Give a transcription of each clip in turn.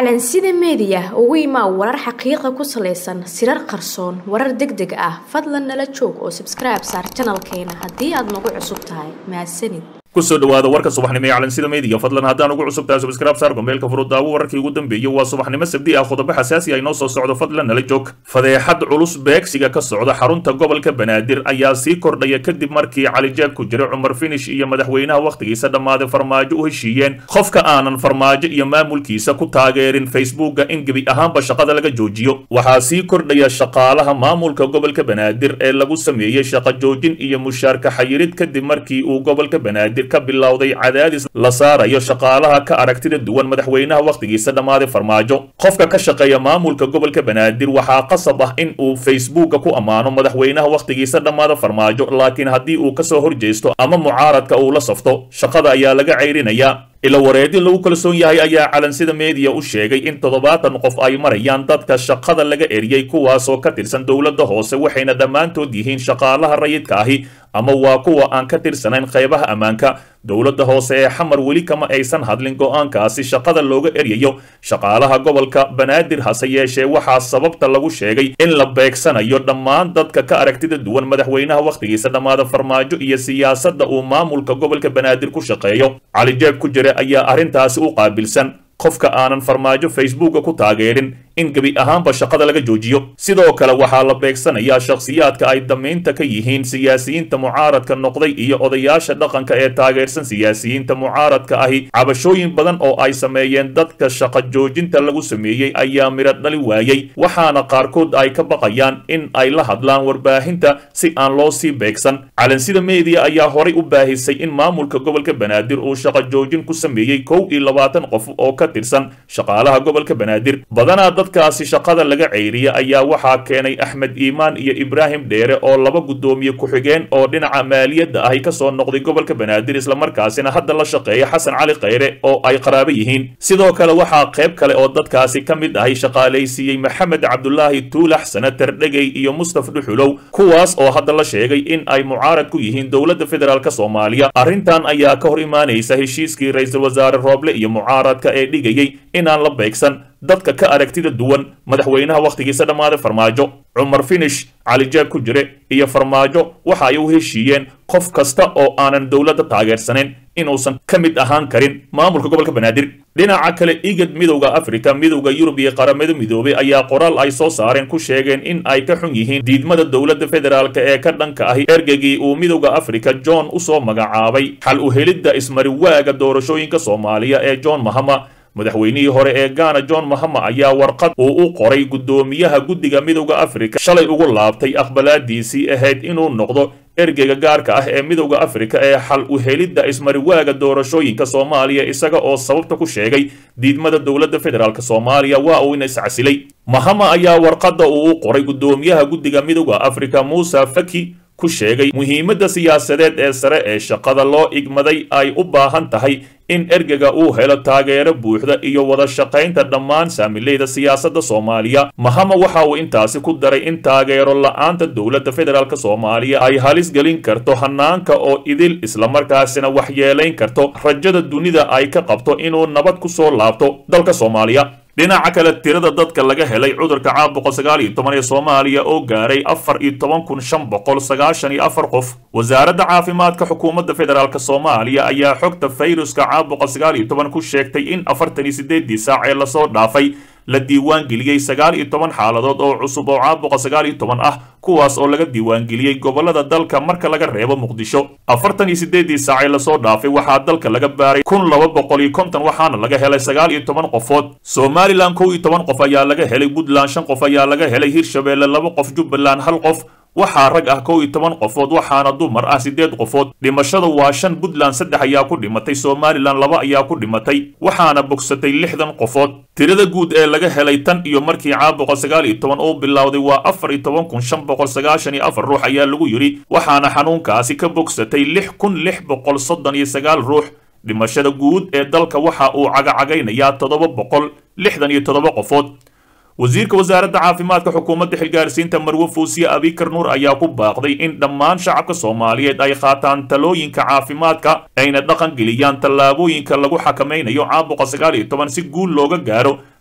calansida meediya ugu imaa warar xaqiiqa ku salaysan sirar qarsoon warar deg deg ah fadlan nala joog oo sabskribe saar janalkeena haddii aad nagu cusub tahay mahadsanid kusoo dhawaada warka subaxnimo ee calansida meediya fadlan haddaan ugu cusub tahay subscribe saar gombeelka furudaawo wararkii ugu dambeeyey waa subaxnimo sabdi ah qodobo xasaasi ah inoo soo socdo fadlan nala joog fadeexad culus beegsiga ka socda xarunta gobolka banaadir ayaa sii kordhaya kadib markii calijaab ku jira cumar finish iyo madaxweynaha wakhtigiisa dhammaaday farmaajo u heshiiyeen qofka aanan farmaajo iyo maamulkiisa ku taageerin facebooka in gebi ahaanba shaqada laga joojiyo waxaa sii kordhaya shaqaalaha maamulka gobolka banaadir ee lagu sameeyey shaqo joojin iyo mushaarka xayirid kadib markii uu gobolka banaadir ka bilowday cadaadis la saarayo shaqaalaha ka aragtida duwan madaxweynaha wakhtigiisa dhammaaday farmaajo qofka ka shaqeeya maamulka gobolka banaadir waxaa qasab ah in uu facebooka ku ammaano madaxweynaha wakhtigiisa dhammaada farmaajo laakiin haddii uu kasoo horjeesto ama mucaaradka uu la safto shaqada ayaa laga ceyrinayaa ila wareedyo lagu kalsoon yahay ayaa calansida meediya u sheegay in toddobaatan qof ay marayaan dadka shaqada laga eriyey kuwaasoo ka tirsan dowladda hoose waxayna dhammaantood yihiin shaqaalaha rayidka ahi ama waa kuwa aan ka tirsanayn qaybaha ammaanka dowladda hoose ee xamar weli kama aysan hadlin go'aankaasi shaqada looga eryayo shaqaalaha gobolka banaadir hase yeeshee waxaa sababta lagu sheegay in la beegsanayo dhammaan dadka ka aragtida duwan madaxweynaha wakhtigiisa dhammaada farmaajo iyo siyaasadda uu maamulka gobolka banaadir ku shaqeeyo calijeeb ku jira ayaa arrintaasi u qaabilsan qofka aanan farmaajo facebooka ku taageerin in gebi ahaanba shaqada laga joojiyo sidoo kale waxaa la beegsanayaa shakhsiyaadka ay damaynta ka yihiin siyaasiyiinta mucaaradka noqday iyo odayaasha dhaqanka ee taageersan siyaasiyiinta mucaaradka ahi cabashooyin badan oo ay sameeyeen dadka shaqo joojinta lagu sameeyey ayaa midho dhali waayey waxaana qaarkood ay ka baqayaan in ay la hadlaan warbaahinta si aan loo sii beegsan calansida meediya ayaa horay u baahisay in maamulka gobolka banaadir uu shaqo joojin ku sameeyey kow iyo labaatan qof oo ka tirsan shaqaalaha gobolka banaadir badanaa dadkaasi shaqada laga ceyriya ayaa waxaa keenay axmed iimaan iyo ibraahim dheere oo laba guddoomiye ku-xigeen oo dhinaca maaliyadda ahi kasoo noqday gobolka banaadir islamarkaasina hadda la shaqeeya xasan cali khayre oo ay qaraabo yihiin sidoo kale waxaa qayb kale oo dadkaasi ka mid ahi shaqaalaysiiyey maxamed cabdulaahi tuulax senatar dhegey iyo mustaf dhuxulow kuwaas oo hadda la sheegay in ay mucaarad ku yihiin dowladda federaalk soomaaliya arrintan ayaa ka hor imaanaysa heshiiskii ra-iisul wasaare rooble iyo mucaaradka ee dhigayey inaan la beegsan dadka ka aragtida duwan madaxweynaha wakhtigiisa dhammaaday farmaajo cumar finish calijaab ku jire iyo farmaajo waxa ay u heshiiyeen qof kasta oo aanan dowladda taageersanayn inuusan ka mid ahaan karin maamulka gobolka banaadir dhinaca kale igad midowda afrika midowda yurub iyo qaramada midoobay ayaa qoraal ay soo saareen ku sheegeen in ay ka xun yihiin diidmada dowladda federaalk ee ka dhanka ahi ergegii uu midowda afrika john usoo magacaabay xal u helidda ismariwaaga doorashooyinka soomaaliya ee john mahama madaxweynihii hore ee gaana john mahama ayaa warqad uu u qoray guddoomiyaha guddiga midowda afrika shalay ugu laabtay aqbalaadiisii ahayd inuu noqdo ergeyga gaarka ah ee midowda afrika ee xal u helidda ismariwaaga doorashooyinka soomaaliya isaga oo sababta ku sheegay diidmada dowladda federaalk soomaaliya waa uu ina iscasilay mahama ayaa warqadda uu u qoray guddoomiyaha guddiga midowda afrika muuse faki ku sheegay muhiimadda siyaasadeed ee sare ee shaqada loo igmaday ay u baahan tahay in ergega uu helo taageero buuxda iyo wada shaqaynta dhammaan saamileyda siyaasadda soomaaliya mahama waxa uu intaasi ku daray in taageero la-aanta dowladda federaalk soomaaliya ay halis gelin karto hanaanka oo idil islamarkaasina waxyeelayn karto rajada dunida ay ka qabto inuu nabad ku soo laabto dalka soomaaliya dhinaca kale tirada dadka laga helay cudurka caabuqa sagaal iyo toban ee soomaaliya oo gaaray afar iyo toban kun shan boqol sagaashan iyo afar qof wasaaradda caafimaadka xukuumadda federaalk soomaaliya ayaa xogta fayruska caabuqa sagaal iyo toban ku sheegtay in afartan iyo sideedii saac ee lasoo dhaafay la diiwaangeliyey sagaal iyo toban xaaladood oo cusub oo caabuqa sagaal iyo toban ah kuwaas oo laga diiwaangeliyey gobolada dalka marka laga reebo muqdisho afartan iyo sideedii saacee lasoo dhaafay waxaa dalka laga baaray kun laba boqol iyo konton waxaana laga helay sagaal iyo toban qofood somalilan kow iyo toban qof ayaa laga helay puntland shan qof ayaa laga helay hirshabeelle laba qof jubbaland hal qof waxaa rag ah kow iyo toban qofood waxaana dumar ah siddeed qofood dhimashada waa shan puntland saddex ayaa ku dhimatay somalilan laba ayaa ku dhimatay waxaana bogsatay lixdan qofood tirada guud ee laga helay tan iyo markii caabuqa sagaal iyo toban uu bilowday waa afar iyo toban kun shan boqol sagaashan iyo afar ruux ayaa lagu yidhi waxaana xanuunkaasi ka bogsatay lix kun lix boqol soddon iyo sagaal ruux dhimashada guud ee dalka waxa uu cagacagaynayaa toddoba boqol lixdan iyo toddoba qofood wasiirka wasaaradda caafimaadka xukuumadda xilgaarsiinta marwe fuusiye abikar nuur ayaa ku baaqday in dhammaan shacabka soomaaliyeed ay qaataan talooyinka caafimaadka ayna dhaqan geliyaan tallaabooyinka lagu xakamaynayo caabuqa sagaal iyo toban si guul looga gaaro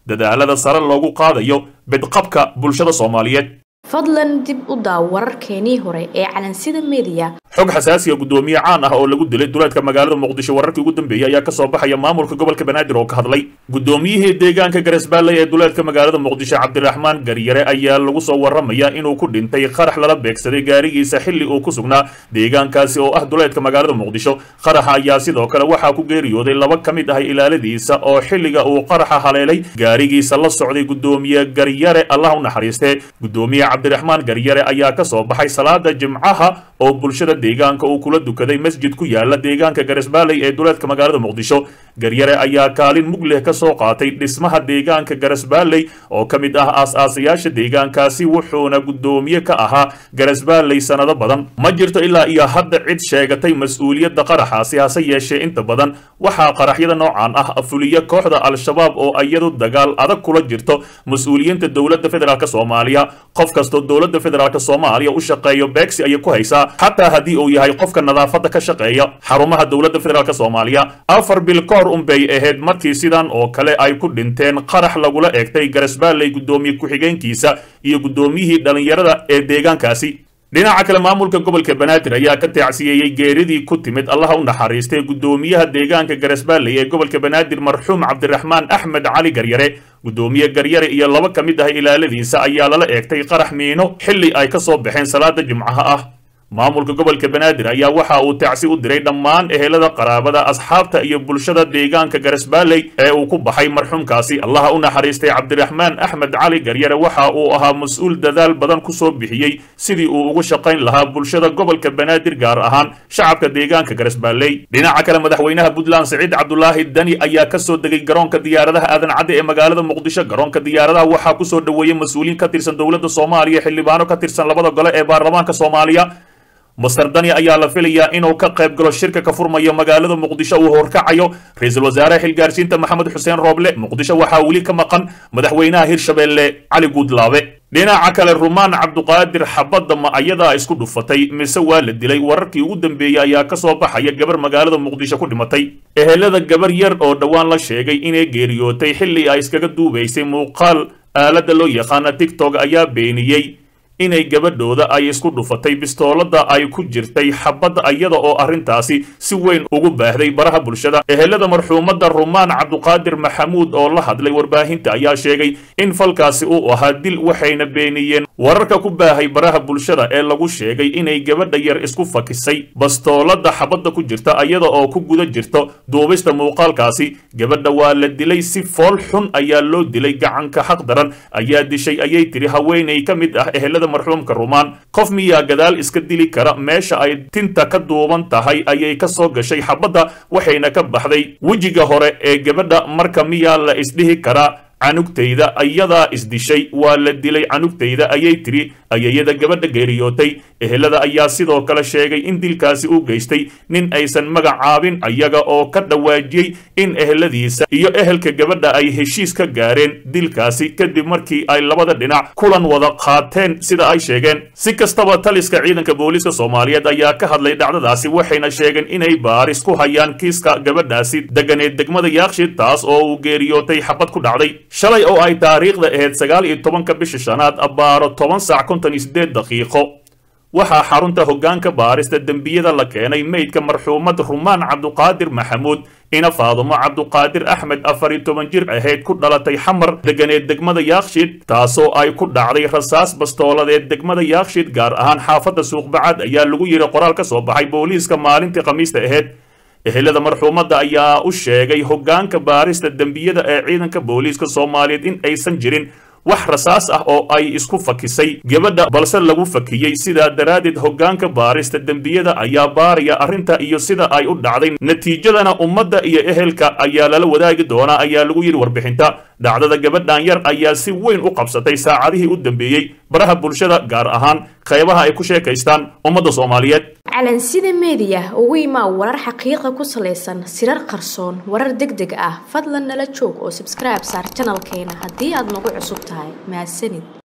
dadaalada sare loogu qaadayo bedqabka bulshada soomaaliyeed fadlan dib u daaw wararkeenii hore ee calansida mediya xog xasaasiya guddoomiye caan ah oo lagu dilay duleedka magaalada muqdisho wararkii ugu dambeeyey ayaa kasoo baxaya maamulka gobolka banaadir oo ka hadlay guddoomiyihii deegaanka garesbaalley ee duleedka magaalada muqdisho cabdiraxmaan garyare ayaa lagu soo waramaya inuu ku dhintay qarax lala beegsaday gaarigiisa xilli uu ku sugnaa deegaankaasi oo ah duleedka magaalada muqdisho qaraxa ayaa sidoo kale waxaa ku geeriyooday laba ka mid ah ilaaladiisa oo xilliga uu qaraxa haleelay gaarigiisa la socday guddoomiye garyare allah u naxariistee guddoomiye cabdiraxmaan garyare ayaa ka soo baxay salaada jimcaha oo bulshada deegaanka uu kula dukaday masjid ku yaala deegaanka garesbaalley ee duleedka magaalada muqdisho garyare ayaa kaalin mug leh ka soo qaatay dhismaha deegaanka garesbaalley oo ka mid ah aas-aasayaasha deegaankaasi wuxuuna guddoomiye ka ahaa garesbaalley sannado badan ma jirto ilaa iyo hadda cid sheegatay mas-uuliyadda qaraxaasi hase yeeshee inta badan waxaa qaraxyada noocan ah fuliya kooxda al-shabaab oo iyadu dagaal adag kula jirto mas-uuliyiinta dowladda federaalk soomaaliya qof kastoo dowladda federaalk soomaaliya u shaqeeyo beegsi ayay ku haysaa xataa haddii uu yahay qofka nadaafadda ka shaqeeya xarumaha dowladda federaalk soomaaliya afar bil ka hor unbay ahayd markii sidan oo kale ay ku dhinteen qarax lagula eegtay garesbaalley guddoomiye ku-xigeenkiisa iyo guddoomiyihii dhallinyarada ee deegaankaasi dhinaca kale maamulka gobolka banaadir ayaa ka taacsiyeeyey geeridii ku timid allaha u naxariistay guddoomiyaha deegaanka garesbaalley ee gobolka banaadir marxuum cabdiraxmaan axmed cali garyare guddoomiye garyare iyo laba ka mid ah ilaaladiisa ayaa lala eegtay qarax miino xilli ay ka soo baxeen salaada jimcaha ah maamulka gobolka banaadir ayaa waxa uu tacsi u diray dhammaan ehelada qaraabada asxaabta iyo bulshada deegaanka garesbaalley ee uu ku baxay marxuumkaasi allaha u naxariistay cabdiraxmaan axmed cali garyare waxa uu ahaa mas-uul dadaal badan ku soo bixiyey sidii uu ugu shaqayn lahaa bulshada gobolka banaadir gaar ahaan shacabka deegaanka garesbaalley dhinaca kale madaxweynaha puntland siciid cabdulaahi dani ayaa ka soo degay garoonka diyaaradaha aadan cadde ee magaalada muqdisho garoonka diyaaradaha waxaa ku soo dhoweeyey mas-uuliyiin ka tirsan dowladda soomaaliya xildhibaano ka tirsan labada gole ee baarlamaanka soomaaliya master dani ayaa la filayaa inuu ka qayb galo shirka ka furmaya magaalada muqdisho uu horkacayo ra-iisul wasaare xilgaarsiinta maxamed xuseen rooble muqdisho waxaa weli ka maqan madaxweynaha hirshabeelle cali guudlaabe dhinaca kale rumaan cabduqaadir xabadda ma ayadaa isku dhufatay mise waa la dilay wararkii ugu dambeeyey ayaa ka soo baxaya gabar magaalada muqdisho ku dhimatay ehelada gabar yar oo dhowaan la sheegay inay geeriyootay xilli ay iskaga duubaysay muuqaal aaladda loo yaqaana tigtog ayaa beeniyey inay gabadhooda ay isku dhufatay bistoolada ay ku jirtay xabadda iyada oo arrintaasi si weyn ugu baahday baraha bulshada ehelada marxuumadda rumaan cabduqaadir maxamuud oo la hadlay warbaahinta ayaa sheegay in falkaasi uu ahaa dil waxayna beeniyeen wararka ku baahay baraha bulshada ee lagu sheegay inay gabadha yar isku fakisay bastoolada xabadda ku jirta iyada oo ku guda jirto duubista muuqaalkaasi gabadha waa la dilay si fool xun ayaa loo dilay gacanka xaq daran ayaa dishay ayay tiri haweenay ka mid ah ehelada marxuumka rumaan qof miyaa gadaal iska dili kara meesha ay tinta ka duuban tahay ayay ka soo gashay xabadda waxayna ka baxday wejiga hore ee gabadha marka miyaa la isdhihi karaa canugtayda ayadaa isdishay waa la dilay canugtayda ayay tiri ayayada gabadha geeriyootay ehelada ayaa sidoo kale sheegay in dilkaasi uu geystay nin aysan magacaabin ayaga oo ka dhawaajiyey in eheladiisa iyo ehelka gabadha ay heshiis ka gaareen dilkaasi kadib markii ay labada dhinac kulan wada qaateen sida ay sheegeen si kastaba taliska ciidanka booliiska soomaaliyeed ayaa ka hadlay dhacdadaasi waxayna sheegeen inay baaris ku hayaan kiiska gabadhaasi deganeed degmada yaakshid taas oo uu geeriyootay xabad ku dhacday shalay oo ay taariikhda ahayd sagaal iyo tobanka bisha shanaad abbaaro toban saac konton iyo siddeed daqiiqo waxaa xarunta hoggaanka baarista dembiyada la keenay meydka marxuumad rumaan cabduqaadir maxamuud ina faadumo cabduqaadir axmed afar iyo toban jir ahayd ku dhalatay xamar deganeed degmada yaakshid taasoo ay ku dhacday rasaas bastooladeed degmada yaakshid gaar ahaan xaafadda suuqbacad ayaa lagu yidhi qoraal ka soo baxay booliiska maalintii khamiista ahayd ehelada marxuumadda ayaa u sheegay hoggaanka baarista dembiyada ee ciidanka booliiska soomaaliyeed in aysan jirin wax rasaas ah oo ay isku fakisay gabadha balse lagu fakiyey sidaa daraaddeed hoggaanka baarista dembiyada ayaa baaraya arrinta iyo sida ay u dhacday natiijadana ummadda iyo ehelka ayaa lala wadaagi doonaa ayaa lagu yidhi warbixinta dhacdada gabadhan yar ayaa si weyn u qabsatay saacadihii u dambeeyey baraha bulshada gaar ahaan qaybaha ay ku sheekaystaan ummadda soomaaliyeed calansida meediya ugu imaa warar xaqiiqa ku salaysan sirar qarsoon warar deg deg ah fadlan nala joog oo sabskribe saar janalkeena haddii aad nagu cusub tahay mahadsanid